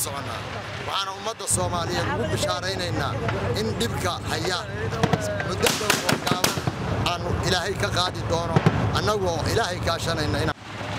soconnaa waxaana ummadda soomaaliyeed ugu bishaaraynaynaa in dhibka haya muddo dhow oo gaaban aanu ilaahay ka qaadi doono annagoo ilaahay kaashanayna